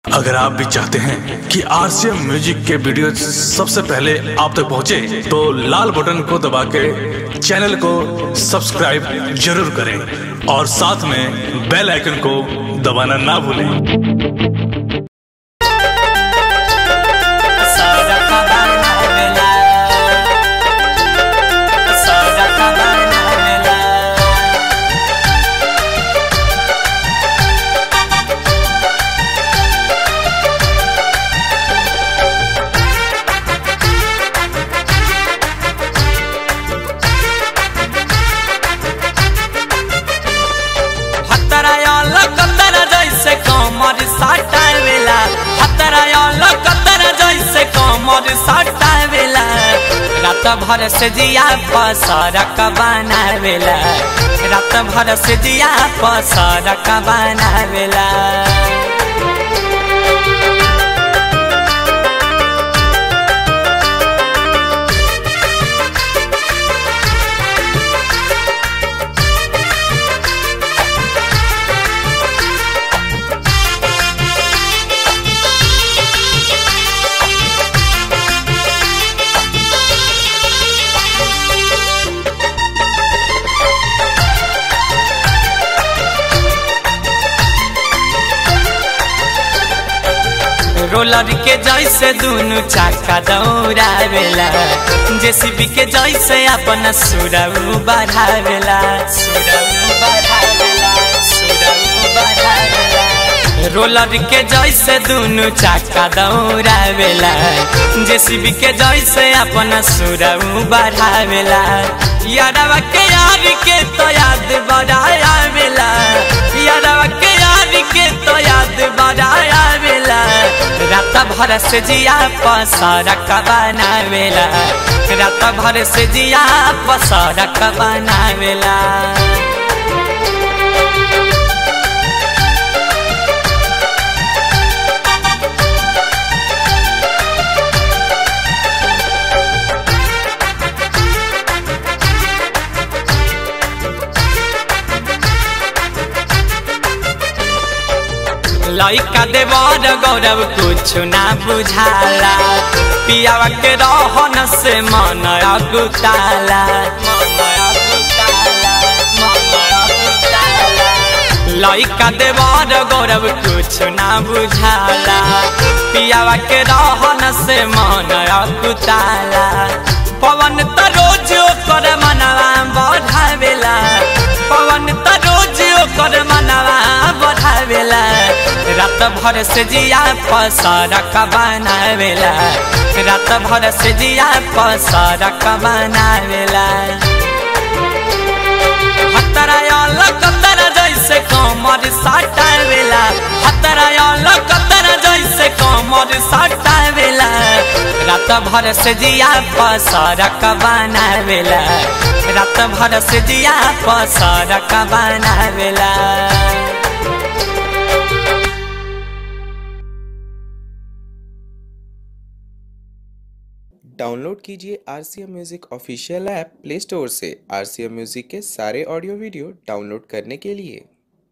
अगर आप भी चाहते हैं कि आरसीएम म्यूजिक के वीडियो सबसे पहले आप तक पहुंचे, तो लाल बटन को दबा के चैनल को सब्सक्राइब जरूर करें और साथ में बेल आइकन को दबाना ना भूलें सारा खबर ना मिला सारा खबर ना मिला हतरा याला कतरा जैसे कमर साटावेला हतरा याला कतरा जैसे कमर साटावेला रात भर से जिया पसरक बनावेला रात भर से जिया पसरक बनावेला रोलर के जैसे दुनु चाका दौड़ावेला जेसीबी के जैसे अपन सुरऊ बढ़ावेला सुरऊ बढ़ावेला सुरऊ बढ़ावेला रोलर के जैसे दुनु चाका दौड़ावेला जेसीबी के जैसे अपन सुरऊ बढ़ावेला यारवा के यार के तो याद बढ़ावेला यारवा के यार के तो याद बढ़ावेला रात भर से जिया पसरक बनावेला रात भर से जिया पसरक बनावेला लइका देवर गौरव कुछ ना बुझाला पियावा के रहन से मन अगुताला लइका देवर गौरव कुछ ना बुझाला पियावा के रहन से मन अगुताला पवन त रोज ओकर मनवा बढ़ावेला पवन त रोज ओकर मनवा बढ़ावेला रात भर से जिया पसरक बनावेला रात भर से जिया पसरक बनावेला हतरा याल कतरा जैसे कमर साटावेला हतरा याल कतरा जैसे कमर साटावेला रात भर से जिया पसरक बनावेला रात भर से जिया पसरक बनावेला डाउनलोड कीजिए R C M music official app play store से आर सी एम म्यूज़िक के सारे ऑडियो वीडियो डाउनलोड करने के लिए